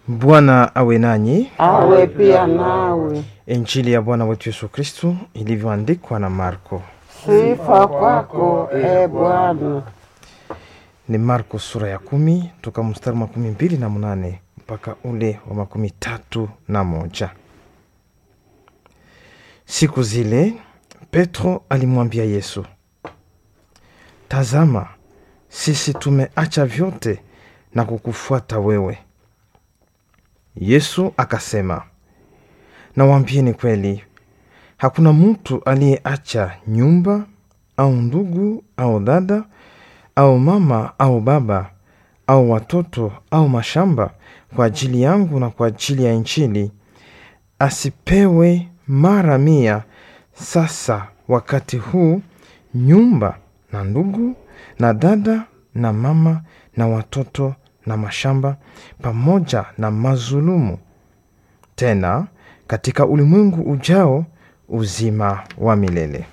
Bwana awe nanyi. awe pia nawe. Injili ya Bwana wetu Yesu Kristu ilivyoandikwa na Marko. Sifa kwako e Bwana. Ni Marko sura ya kumi toka mstari wa makumi mbili na mnane mpaka ule wa makumi tatu na moja. Siku zile Petro alimwambia Yesu, tazama, sisi tumeacha vyote na kukufuata wewe. Yesu akasema, nawaambieni kweli, hakuna mtu aliyeacha nyumba au ndugu au dada au mama au baba au watoto au mashamba kwa ajili yangu na kwa ajili ya Injili, asipewe mara mia sasa wakati huu nyumba na ndugu na dada na mama na watoto na mashamba pamoja na mazulumu, tena katika ulimwengu ujao uzima wa milele.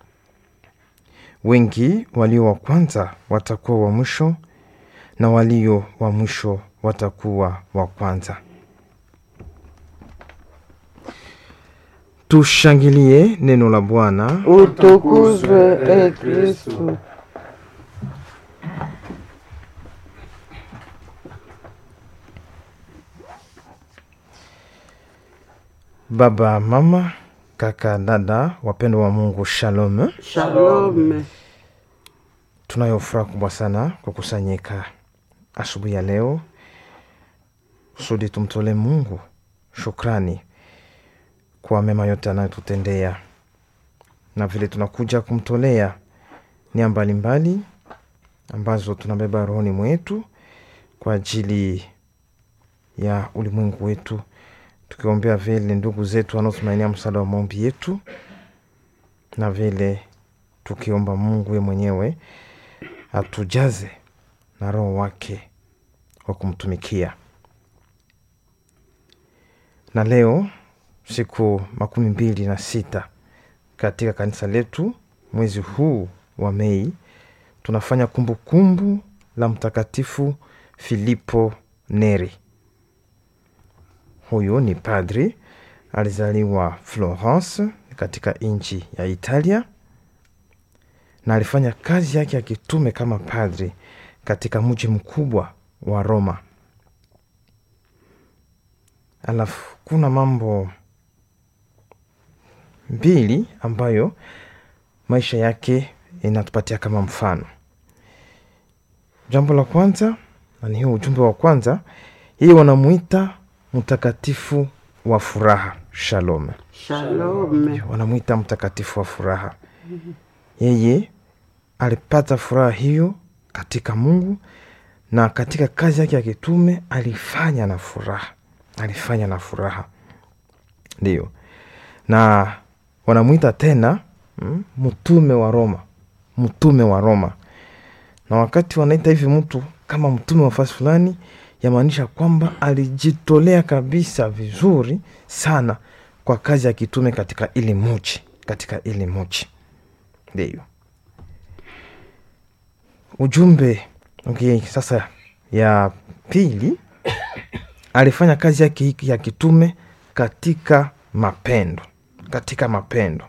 Wengi walio wa kwanza watakuwa wa mwisho na walio wa mwisho watakuwa wa kwanza. Tushangilie neno la Bwana. Utukuzwe e Kristu. Baba, mama, kaka, dada, wapendwa wa Mungu, shalom. Shalome. Tunayo furaha kubwa sana kukusanyika asubuhi ya leo kusudi tumtolee Mungu shukrani kwa mema yote anayotutendea, na vile tunakuja kumtolea nia mbalimbali ambazo tunabeba rohoni mwetu kwa ajili ya ulimwengu wetu, tukiombea vile ndugu zetu wanaotumainia msaada wa maombi yetu, na vile tukiomba Mungu ye mwenyewe atujaze na roho wake wa kumtumikia. Na leo siku makumi mbili na sita katika kanisa letu mwezi huu wa Mei tunafanya kumbukumbu kumbu la Mtakatifu Filipo Neri. Huyu ni padri, alizaliwa Florence katika nchi ya Italia na alifanya kazi yake ya kitume kama padri katika mji mkubwa wa Roma. Alafu kuna mambo mbili ambayo maisha yake inatupatia kama mfano. Jambo la kwanza, na ni hiyo ujumbe wa kwanza, yeye wanamuita mtakatifu wa furaha, shalom. Shalome. Wanamuita mtakatifu wa furaha. Yeye alipata furaha hiyo katika Mungu na katika kazi yake ya kitume alifanya na furaha, alifanya na furaha, ndiyo. Na wanamwita tena mm, mtume wa Roma, mtume wa Roma. Na wakati wanaita hivi mtu kama mtume wa fasi fulani, yamaanisha kwamba alijitolea kabisa vizuri sana kwa kazi ya kitume katika ili muji, katika ili muji, ndiyo ujumbe okay. Sasa ya pili, alifanya kazi yake hiki ya kitume katika mapendo, katika mapendo,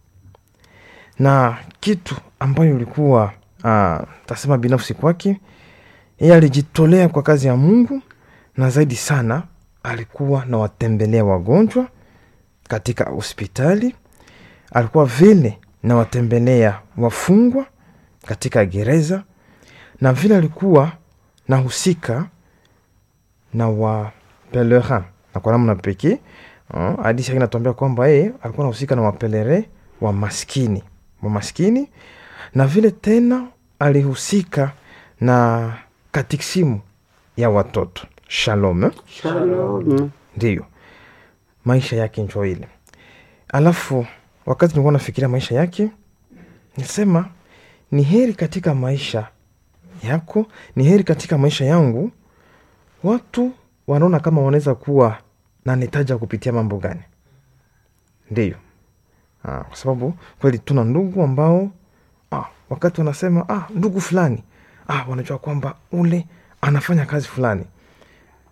na kitu ambayo ilikuwa uh, tasema binafsi kwake yeye, alijitolea kwa kazi ya Mungu, na zaidi sana alikuwa na watembelea wagonjwa katika hospitali, alikuwa vile na watembelea wafungwa katika gereza na vile alikuwa nahusika na wapelerin na kwa namna pekee hadisi yake inatuambia kwamba yeye alikuwa nahusika na wapelere wa maskini wa maskini, na vile tena alihusika na katikisimu ya watoto shalom. Shalome. Ndiyo maisha yake njo ile. Alafu wakati nilikuwa nafikiria maisha yake, nisema ni heri katika maisha yako, ni heri katika maisha yangu, watu wanaona kama wanaweza kuwa na nitaja kupitia mambo gani? Ndiyo, ah, kwa sababu kweli tuna ndugu ambao ah, wakati wanasema ah, ndugu fulani ah, wanajua kwamba ule anafanya kazi fulani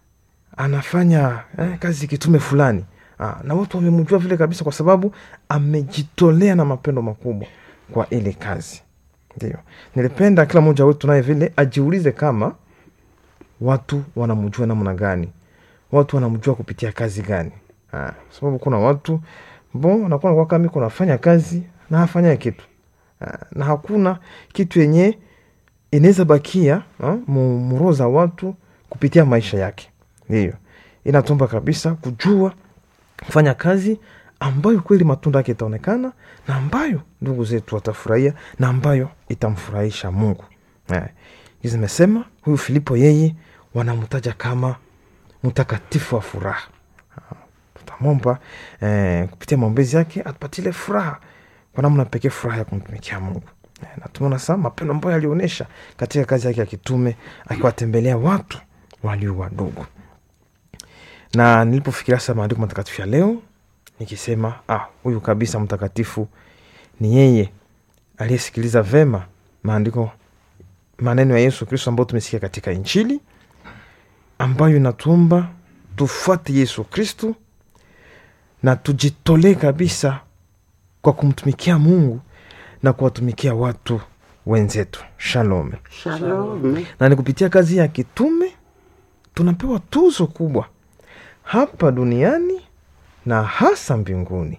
anafanya eh, kazi kitume fulani ah, na watu wamemjua vile kabisa kwa sababu amejitolea na mapendo makubwa kwa ile kazi ndio nilipenda kila mmoja wetu naye vile ajiulize kama watu wanamjua namna gani watu wanamjua kupitia kazi gani ah, sababu kuna watu bo nakuwa nakuwa kama iko nafanya kazi na hafanya kitu ah, na hakuna kitu yenye inaweza bakia ah, mu- muroho za watu kupitia maisha yake ndiyo inatomba kabisa kujua kufanya kazi ambayo kweli matunda yake itaonekana na ambayo ndugu zetu watafurahia na ambayo itamfurahisha mungu eh, hizi zimesema huyu filipo yeye wanamtaja kama mtakatifu wa furaha Ah, tutamwomba eh, kupitia maombezi yake atupatile furaha kwa namna pekee furaha ya kumtumikia mungu eh, na tumeona saa mapendo ambayo alionyesha katika kazi yake ya kitume akiwatembelea watu walio wadogo na nilipofikiria sasa maandiko matakatifu ya leo nikisema ah, huyu kabisa mtakatifu ni yeye aliyesikiliza vema maandiko maneno ya yesu kristo ambayo tumesikia katika injili ambayo inatumba tufuate yesu kristu na tujitolee kabisa kwa kumtumikia mungu na kuwatumikia watu wenzetu shalom Shalom. na ni kupitia kazi ya kitume tunapewa tuzo kubwa hapa duniani na hasa mbinguni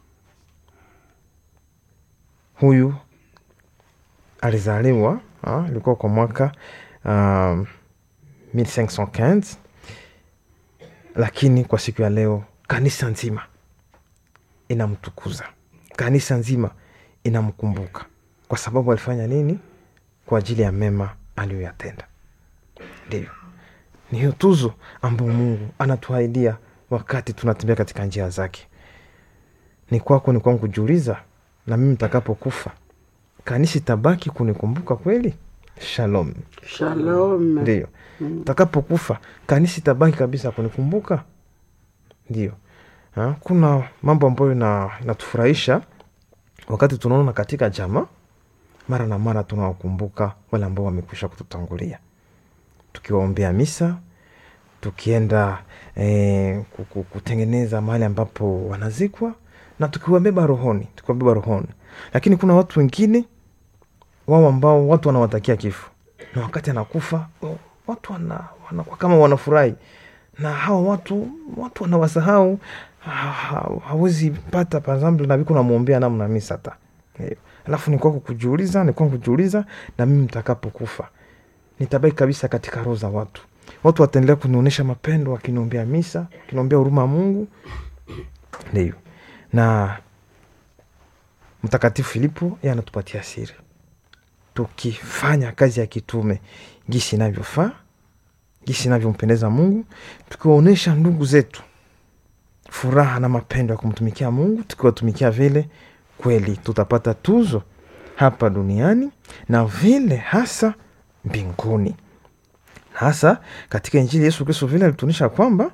huyu alizaliwa ah, ilikuwa kwa mwaka um, 1515 lakini kwa siku ya leo kanisa nzima inamtukuza kanisa nzima inamkumbuka kwa sababu alifanya nini kwa ajili ya mema aliyoyatenda ndio ni hiyo tuzo ambayo mungu anatuahidia wakati tunatembea katika njia zake ni kwako ni kwangu kujiuliza na mimi mtakapokufa kanisa itabaki kunikumbuka kweli shalom Shalom. ndio takapokufa kanisa itabaki kabisa kunikumbuka ndio Ha, kuna mambo ambayo ina- inatufurahisha wakati tunaona katika jamaa mara na mara tunawakumbuka wale ambao wamekwisha kututangulia tukiwaombea misa tukienda eh, ku- ku- kutengeneza mahali ambapo wanazikwa na tukiwabeba rohoni tukiwabeba rohoni lakini kuna watu wengine wao ambao watu wanawatakia kifo na wakati anakufa o- watu wana, wanakuwa kama wanafurahi na hawa watu watu wanawasahau ha- ha- hawezi pata pazamble na viko namwombea namna misa hata Eh, alafu ni kwako kujiuliza ni kwangu kujiuliza na mimi mtakapokufa nitabaki kabisa katika roho za watu watu wataendelea kunionyesha mapendo wakiniombea misa wakiniombea huruma ya mungu ndio na mtakatifu filipo ye anatupatia siri tukifanya kazi ya kitume gisi inavyofaa gisi inavyompendeza mungu tukiwaonyesha ndugu zetu furaha na mapendo ya kumtumikia mungu tukiwatumikia vile kweli tutapata tuzo hapa duniani na vile hasa mbinguni na hasa katika injili yesu kristo vile alituonyesha kwamba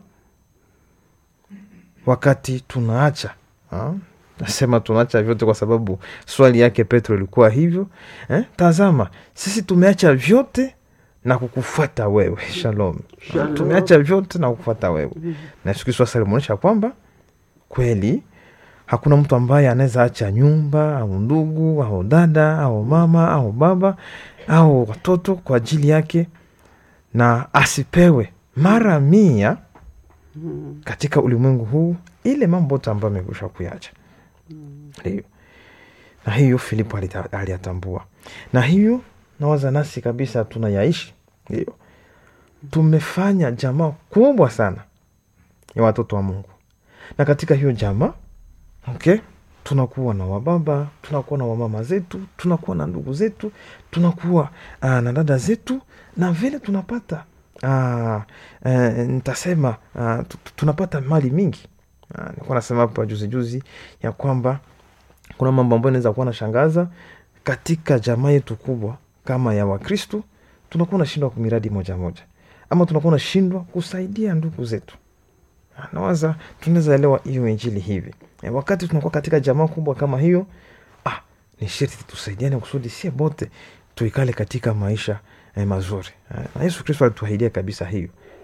wakati tunaacha ah, nasema tunaacha vyote kwa sababu swali yake petro ilikuwa hivyo eh? tazama sisi tumeacha vyote na kukufuata wewe shalom Shalom. tumeacha vyote na kukufuata wewe na yesu kristo sasa alimuonyesha kwamba kweli hakuna mtu ambaye anaweza acha nyumba au ndugu au dada au mama au baba au watoto kwa ajili yake na asipewe mara mia katika ulimwengu huu ile mambo yote ambayo amekwisha kuyacha ndio na hiyo filipo alita- aliyatambua na hiyo nawaza nasi kabisa tunayaishi ndio tumefanya jamaa kubwa sana ya watoto wa mungu na katika hiyo jamaa okay tunakuwa na wababa tunakuwa na wamama zetu tunakuwa na ndugu zetu tunakuwa uh, na dada zetu na vile tunapata uh, uh, nitasema uh, tu- tu- tunapata mali mingi uh, nilikuwa nasema hapa juzi juzi ya kwamba kuna mambo ambayo inaweza kuwa nashangaza katika jamaa yetu kubwa kama ya wakristu tunakuwa nashindwa kwa miradi moja moja ama tunakuwa nashindwa kusaidia ndugu zetu nawaza tunaweza elewa hiyo injili hivi e, wakati tunakuwa katika jamaa kubwa kama hiyo ah, ni sherti tusaidiane kusudi sie bote tuikale katika maisha eh, mazuri eh, na yesu kristo alituahidia kabisa hiyo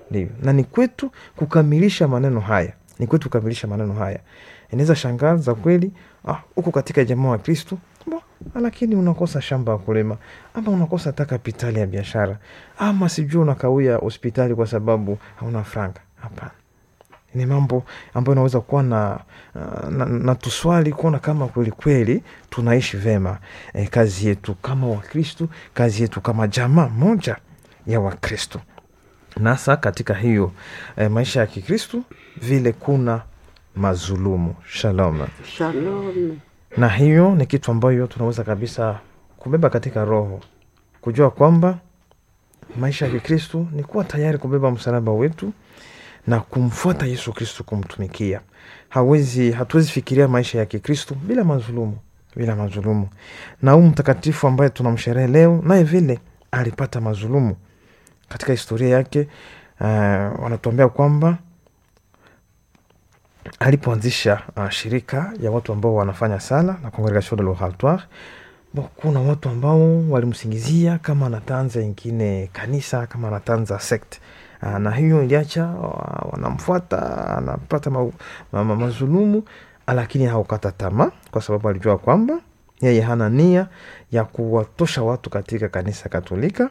ndivyo na ni kwetu kukamilisha maneno haya ni kwetu kukamilisha maneno haya inaweza shangaza kweli ah, uko katika jamaa wa kristu bo, lakini unakosa shamba ya kulima ama unakosa hata kapitali ya biashara ama sijui unakawia hospitali kwa sababu hauna franga hapana ni mambo ambayo inaweza kuwa na, na, na tuswali kuona kama kweli kweli tunaishi vema e, kazi yetu kama wakristu kazi yetu kama jamaa moja ya wakristu nasa katika hiyo e, maisha ya kikristu vile kuna mazulumu shalom Shalom. na hiyo ni kitu ambayo tunaweza kabisa kubeba katika roho kujua kwamba maisha ya kikristu ni kuwa tayari kubeba msalaba wetu na kumfuata yesu kristu kumtumikia hawezi hatuwezi fikiria maisha ya kikristu bila mazulumu bila mazulumu na huu mtakatifu ambaye tunamsherehe leo naye vile alipata mazulumu katika historia yake uh, wanatuambia kwamba alipoanzisha uh, shirika ya watu ambao wanafanya sala na congregation de l'oratoire Bo, kuna watu ambao walimsingizia kama anatanza ingine kanisa kama anatanza sect uh, na hiyo iliacha uh, wanamfuata anapata ma, ma, ma, mazulumu lakini haukata tamaa kwa sababu alijua kwamba yeye hana nia ya kuwatosha watu katika kanisa katolika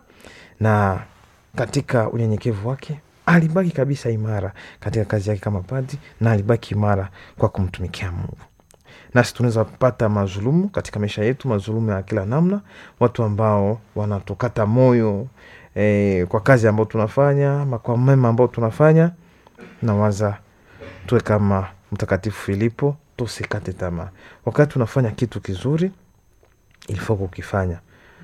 na katika unyenyekevu wake alibaki kabisa imara katika kazi yake kama padi na alibaki imara kwa kumtumikia mungu nasi tunaweza pata mazulumu katika maisha yetu mazulumu ya kila namna watu ambao wanatukata moyo eh, kwa kazi ambayo tunafanya ama kwa mema ambao tunafanya nawaza tuwe kama mtakatifu filipo tusikate tamaa wakati tunafanya kitu kizuri ilifaa kukifanya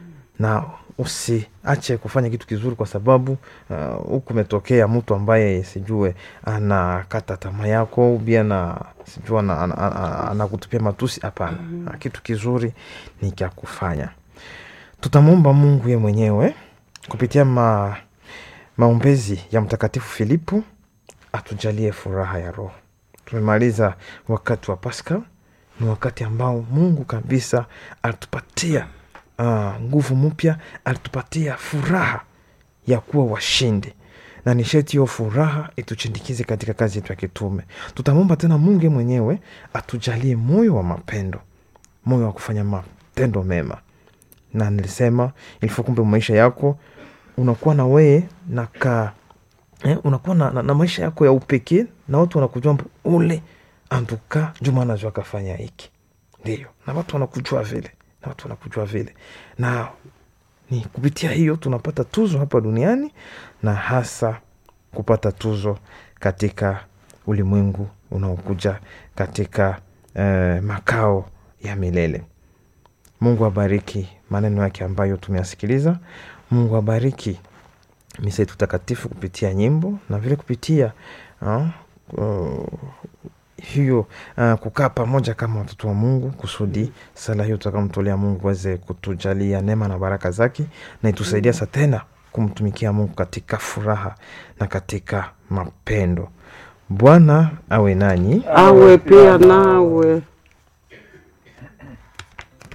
na usiache kufanya kitu kizuri kwa sababu huku uh, umetokea mtu ambaye sijue anakata tamaa yako ubia na sijue anakutupia matusi hapana mm-hmm. kitu kizuri ni kya kufanya tutamwomba mungu ye mwenyewe kupitia ma, maombezi ya mtakatifu filipo atujalie furaha ya roho tumemaliza wakati wa paska ni wakati ambao mungu kabisa alitupatia uh, nguvu mpya alitupatia furaha ya kuwa washindi na nisheti hiyo furaha ituchindikize katika kazi yetu ya kitume tutamwomba tena mungu mwenyewe atujalie moyo wa mapendo moyo wa kufanya matendo mema na nilisema ilifo kumbe maisha yako unakuwa na wee na ka eh, unakuwa na, na, na maisha yako ya upekee na watu wanakujua ule antuka juma anajua akafanya hiki ndio na watu wanakujua vile na watu wanakujua vile na ni kupitia hiyo tunapata tuzo hapa duniani na hasa kupata tuzo katika ulimwengu unaokuja katika eh, makao ya milele mungu abariki maneno yake ambayo tumeyasikiliza mungu abariki misa yetu takatifu kupitia nyimbo na vile kupitia uh, uh, hiyo uh, kukaa pamoja kama watoto wa mungu kusudi sala hiyo tutakamtolea mungu aweze kutujalia neema na baraka zake na itusaidia sa tena kumtumikia mungu katika furaha na katika mapendo bwana awe nanyi Awe pia nawe.